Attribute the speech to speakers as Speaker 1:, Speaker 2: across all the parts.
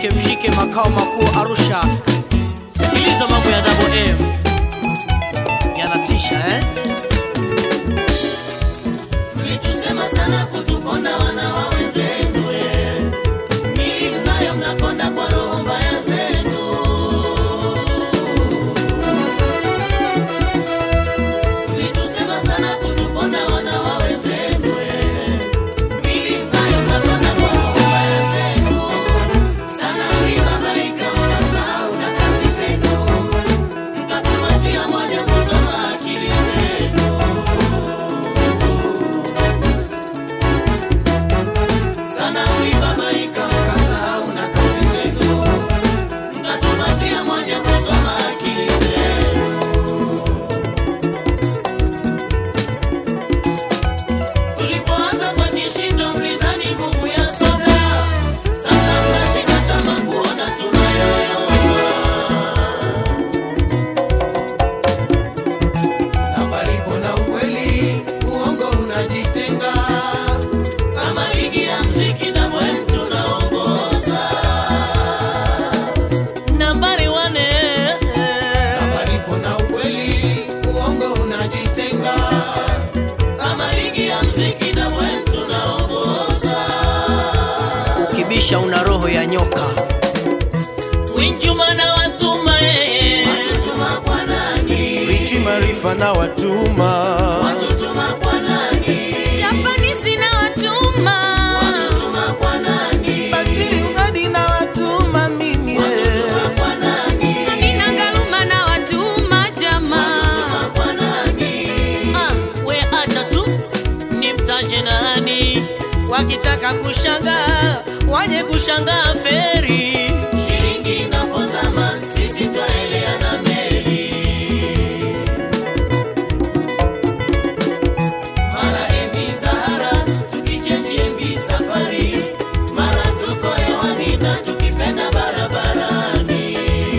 Speaker 1: mshike mshike makao makuu Arusha. Sikiliza mambo ya Double M yanatisha eh?
Speaker 2: Mlitusema sana kutupona wana wa wenzenu eh. Mili mnayo mnakonda kwa roho mbaya zenu Mlitusema sana kutupona wana wa wenzenu eh. Mili mnayo mnakonda kwa roho mbaya zenu Sana mlibabaika mkasahau na kazi zenu Mkatumatia moja kusoma akili zenu sana mlibabaika mkasahau na kazi zenu, mkatumatia moja kusoma akili zenu. Tulipoanza kwa kishindo mlizani nguvu ya soda, sasa mnashika tama kuona tunayoyoma.
Speaker 3: Na palipo na ukweli, uongo unajitenga.
Speaker 2: Kama ligi ya mziki na mwe tunaongoza.
Speaker 1: Nambari wane
Speaker 3: Na palipo na ukweli, uongo unajitenga.
Speaker 2: Kama ligi ya mziki na mwe tunaongoza.
Speaker 1: ukibisha una roho ya nyoka.
Speaker 2: Winjuma na watuma yeye. Watutuma kwa nani?
Speaker 4: Richi Marifa na watuma
Speaker 2: Watutuma kwa nani?
Speaker 5: Japanese na watuma
Speaker 2: Watutuma kwa nani?
Speaker 4: Bashiri Ungadi na watuma mimi
Speaker 2: Watutuma kwa nani?
Speaker 5: Amina Ngaluma na watuma jama
Speaker 2: Watutuma kwa nani?
Speaker 1: Ah, we acha tu nimtaje nani, wakitaka kushangaa waje kushangaa feri.
Speaker 2: Shilingi inapozama sisi twaelea na meli. Mara MV Zahara tukichange MV Safari, mara tuko hewani na tukipenda barabarani.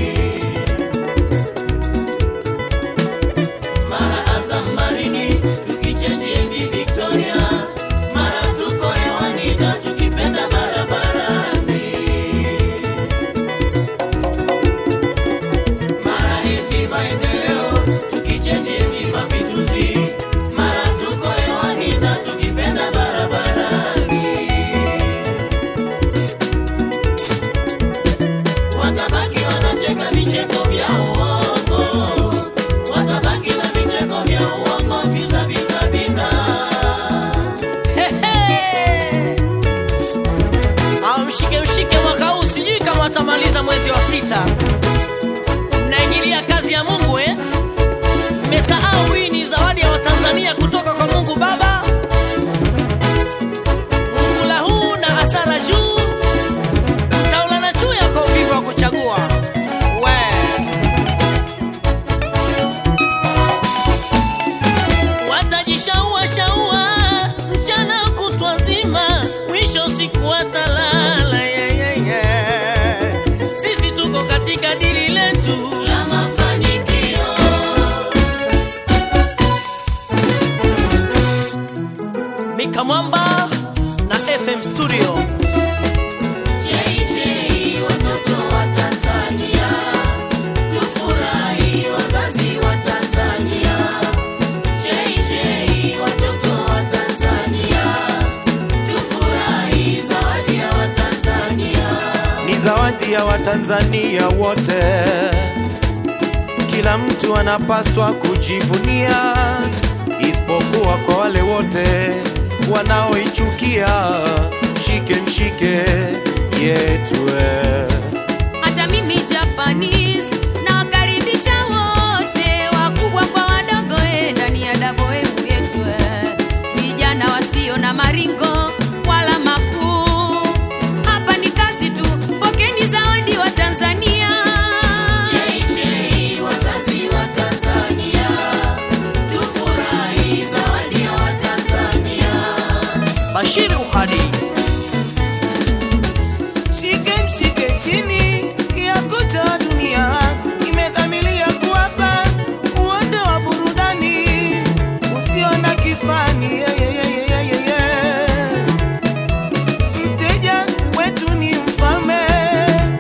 Speaker 2: Mara Azam Marini tukichange MV Victoria, mara tuko hewani na tukipenda barabarani. Mara hivi maendeleo tukichange hivi mapinduzi, mara tuko hewani na tukipenda barabarani. Watabaki wanacheka vicheko vya uongo, watabaki na vicheko vya uongo vizaviza bina.
Speaker 1: Au mshike mshike mwaka huu, sijui kama watamaliza mwezi wa sita. Mnaingilia kazi ya Mungu eh? Mmesahau hii ni zawadi ya Watanzania kutoka kwa Mungu Baba. Mungula huu na hasara juu, mtaulana chuya kwa uvivu wa kuchagua. We watajishaua shaua mchana kutwa nzima, mwisho siku watalala. Yeah, yeah, yeah. Sisi tuko katika dili letu
Speaker 2: La mafanikio
Speaker 1: Mika Mwamba na FM Studio.
Speaker 2: JJ watoto wa Tanzania, tufurahi wazazi wa Tanzania. JJ watoto wa Tanzania, tufurahi zawadi ya Watanzania.
Speaker 4: ni zawadi ya Watanzania wote, kila mtu anapaswa kujivunia, isipokuwa kwa wale wote wanaoichukia. Mshike mshike yetu eh.
Speaker 5: hata mimi Japanese na wakaribisha wote wakubwa kwa wadogo eh, ndani ya dabo emu yetu eh. vijana wasio na maringo wala makuu hapa ni kazi tu pokeni zawadi wa Tanzania
Speaker 2: JJ wazazi wa Tanzania, tufurahi zawadi ya Watanzania.
Speaker 1: Bashiri Uhadi.
Speaker 6: Shike mshike chini ya kuta dunia imedhamiria kuwapa uondo wa burudani usio na kifani. Yeah, yeah, yeah, yeah, yeah, yeah. Mteja wetu ni mfalme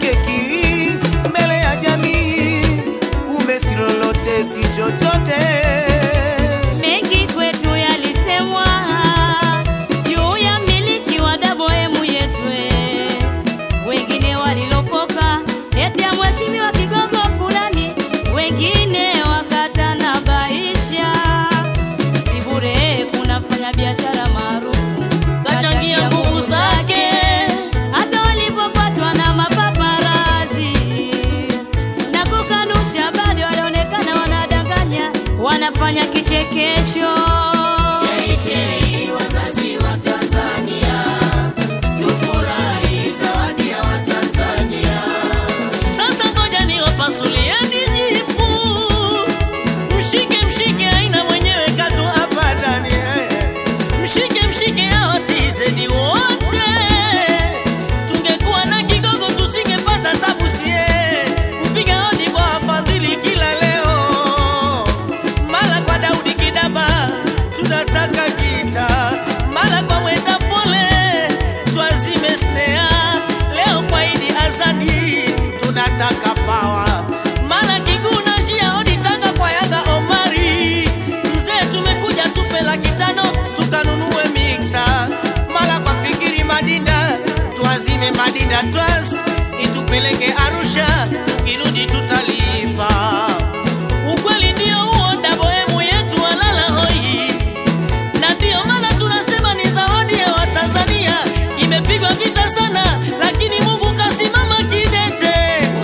Speaker 6: keki mbele ya jamii, kumbe si lolote, si chochote.
Speaker 5: Mengi kwetu yalisemwa juu ya miliki wa dabohemu yetu, wengine walilopoka eti ya mheshimiwa kigogo fulani, wengine wakatanabaisha. Si bure kunafanya biashara maarufu
Speaker 1: Kachangia nguvu zake.
Speaker 5: hata walipofuatwa na mapaparazi na kukanusha, bado walionekana wanadanganya, wanafanya kichekesho.
Speaker 2: Chei wazazi wa Tanzania, tufurahi zawadi ya Watanzania.
Speaker 1: Sasa ngoja niwapasulieni jipu, mshike mshike, aina mwenyewe katu hapa ndani. Mshike mshike, hao tizedi wote, tungekuwa na kigogo tusingepata tabu sie kupiga hodi kwa wafadhili kila leo, mara kwa Daudi Kidaba tunataka gita, mara kwa mwenda pole twazime snea, leo kwa Idi Azani tunataka pawa, mara Kiguna njia hodi Tanga kwa Yanga Omari, mzee tumekuja tupe laki tano tukanunue miksa, mara kwa Fikiri Madinda tuazime Madinda Trans itupeleke Arusha, tukirudi tutalipa. Ukweli ndio huo, dabohemu yetu walala hoi, na ndio maana tunasema ni zawadi ya Watanzania. Imepigwa vita sana, lakini Mungu kasimama kidete.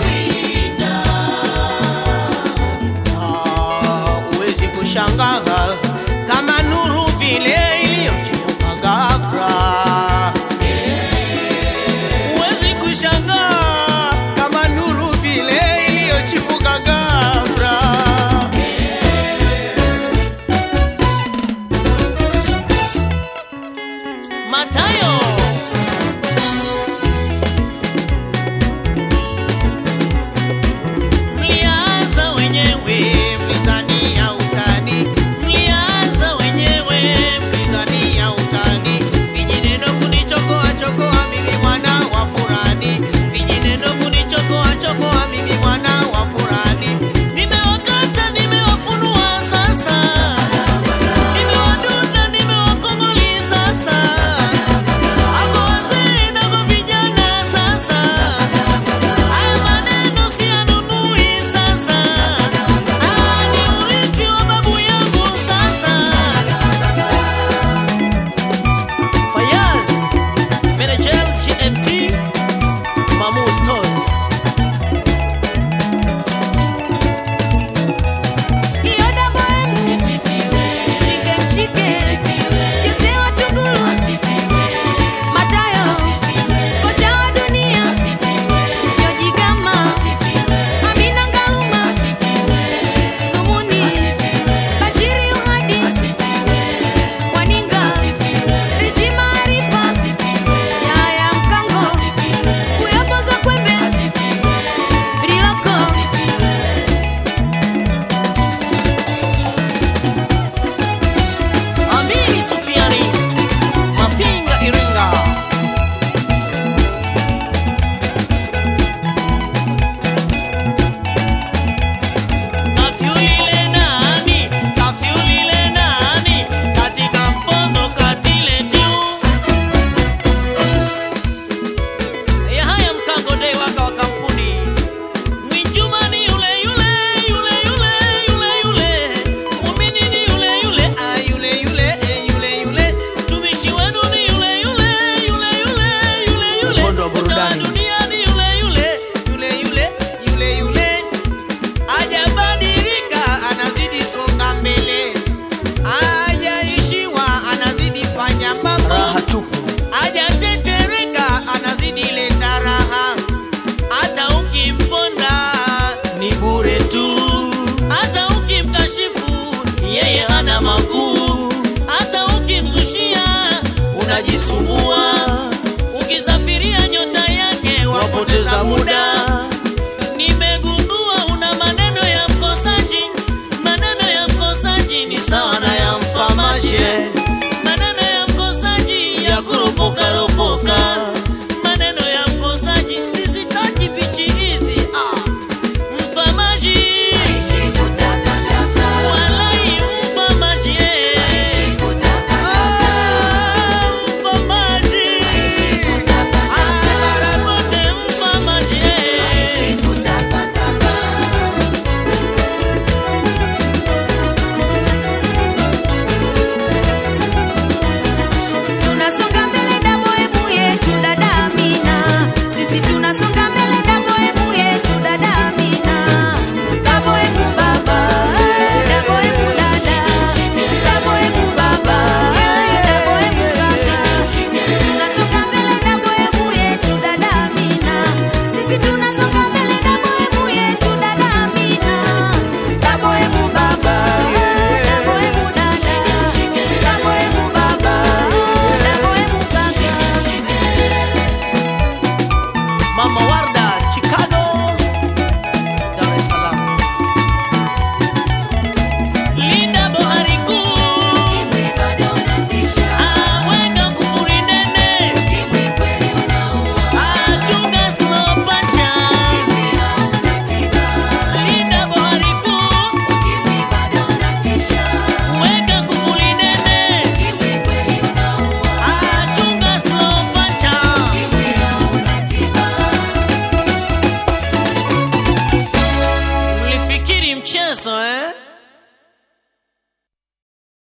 Speaker 1: Ah, Huwezi kushangaa kama nuru vile iliyocheuka ghafla. Huwezi kushangaa kama nuru vile iliyochipuka ghafla. Matayo Mlianza wenyewe mlizania utani, mlianza wenyewe mlizania utani, vijineno kunichokoa chokoa mimi mwana wa furani, vijineno kunichokoa chokoa mimi mwana wa furani, nimewakata nimewafunua sasa, nimewadunda nimewakongoli sasa, hapo wazee nako vijana sasa Haya maneno siyanunui sasa, Ah, ni urithi wa babu yangu sasa. Fayaz, Menejel GMC, Mamu Stores.
Speaker 5: Hiyo dabohemu mshike mshike, Jose wa Tunguru, Matayo kocha wa dunia, Joji Gama, Amina Ngaluma, Sumuni, Bashiri Uhadi, Waninga, Richi Maarifa, Yaya Mkango, Kuyapoza Kwembe, Riloko,
Speaker 1: Amini Sufiani, Mafinga Iringa. Kafyulile nani, kafyulile nani, katika mpondo katile tiu. Ya haya mkango dei waka wa kampuni Mwinjuma ni yule yule yule yule yule yule Muumini ni yule yule ah yule yule eh, yule yule Mtumishi wenu ni yule yule yule yule yule yule
Speaker 4: Mkondo wa burudani.
Speaker 1: Mtawa dunia ni yule yule yule yule yule yule Hajabadilika anazidi songa mbele Hajaishiwa anazidi fanya mambo
Speaker 4: raha tupu
Speaker 1: hajatetereka anazidi leta raha, hata ukimponda ni bure tu, hata ukimkashifu yeye hana makuu, hata ukimzushia unajisumbua.